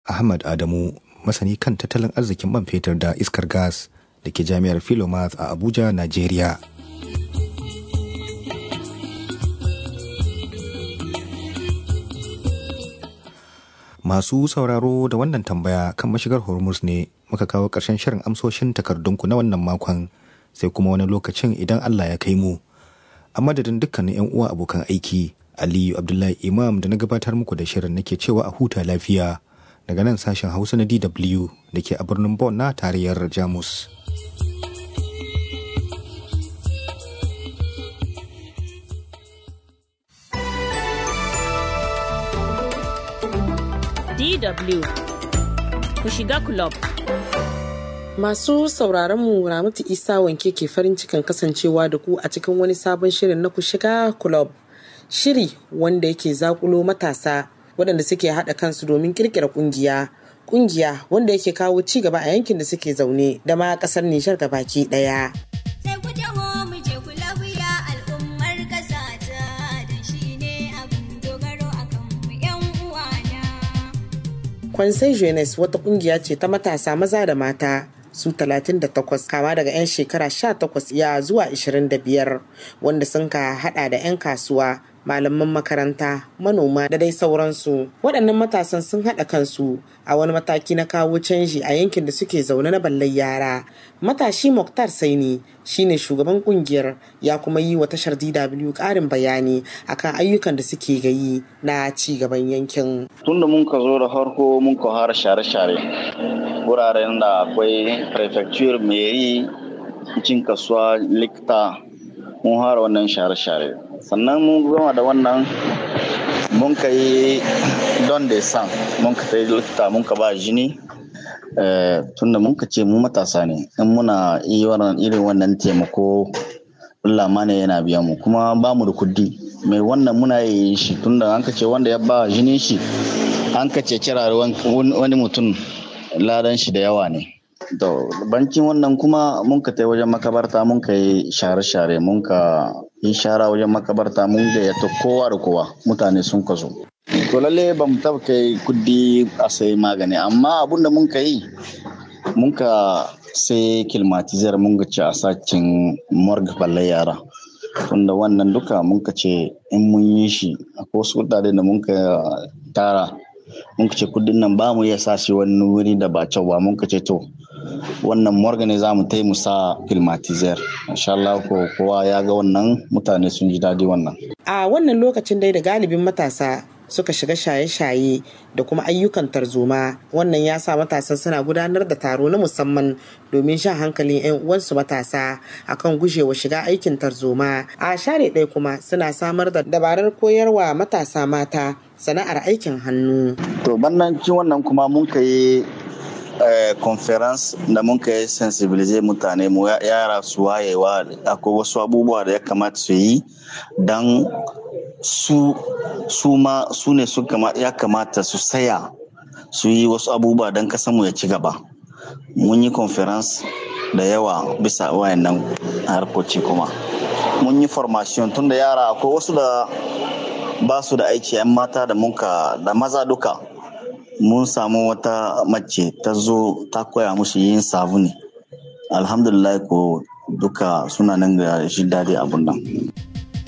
ahmad adamu masani kan tattalin arzikin man fetur da iskar gas da ke jami'ar philomath a abuja nigeria masu sauraro da wannan tambaya kan mashigar hormuz ne muka kawo ƙarshen shirin amsoshin takardunku na wannan makon sai kuma wani lokacin idan allah ya kai mu a madadin dukkanin 'yan uwa abokan aiki aliyu abdullahi imam da na gabatar muku da shirin nake cewa a huta lafiya daga nan sashen hausa na dw da ke a birnin Bonn na tarayyar jamus DW ku shiga club. Masu sauraron mu Ramatu Isa wanke ke farin cikin kasancewa da ku a cikin wani sabon shirin na ku shiga club. Shiri wanda yake zakulo matasa waɗanda suke haɗa kansu domin kirkira ƙungiya. Ƙungiya wanda yake kawo ci gaba a yankin da suke zaune da ma ƙasar Nijar baki ɗaya. Kwansai Jeunesse wata kungiya ce ta matasa maza da mata su 38 kama daga 'yan shekara 18 ya zuwa 25 wanda sun ka hada da 'yan kasuwa malaman makaranta manoma da dai sauransu waɗannan matasan sun haɗa kansu a wani mataki na kawo canji a yankin da suke zaune na ballar yara matashi muktar saini shine shugaban kungiyar ya kuma yi wa tashar dw ƙarin bayani akan ayyukan da suke gayi na ci gaban yankin tunda mun ka zo da farko mun ka fara share-share wuraren da akwai prefecture meri cin kasuwa likta mun fara wannan share-share sannan mun gama da wannan mun ka yi don da san mun ka yi likita mun ka ba jini tunda mun ka ce mu matasa ne in muna irin wannan taimako Allah ne yana biya mu kuma ba mu da kudi mai wannan muna yi shi tunda an ka ce wanda ya ba jinin shi an ka ce kira wani mutum ladan shi da yawa ne To, bankin wannan kuma mun ka tai wajen makabarta mun ka yi share-share mun ka yi shara wajen makabarta mun gayyata kowa da kowa mutane sun ka zo. To lalle ba mu taba kai kudi a sai magani amma abun da mun ka yi mun ka sai kilmatizar mun ga ci a sakin morgue balle yara. Tunda wannan duka mun ka ce in mun yi shi akwai wasu kudade da mun ka tara mun ka ce kudin nan ba mu iya sashi wani wuri da ba kyau ba mun ka ce to wannan morgane za mu taimu sa filmatizer insha Allah ko kowa ya ga wannan mutane sun ji daɗi wannan a wannan lokacin dai da galibin matasa suka shiga shaye-shaye da kuma ayyukan tarzoma wannan ya sa matasan suna gudanar da taro na musamman domin shan hankalin 'yan uwansu matasa akan gujewa shiga aikin tarzoma a share ɗaya kuma suna samar da dabarar koyarwa matasa mata sana'ar aikin hannu to bannan wannan kuma mun ka yi conference da mun kai sensibilize mutane mu yara su wayewa akwai wasu abubuwa da ya kamata su yi don su su ma su ne su ya kamata su saya su yi wasu abubuwa don mu ya ci gaba mun yi conference da yawa bisa wayannan harkoci kuma mun yi formation tun da yara akwai wasu da ba su da aiki 'yan mata da munka da maza duka mun samu wata mace ta zo ta koya musu yin sabuni alhamdulillah ko duka suna nan ga shi daɗi abun nan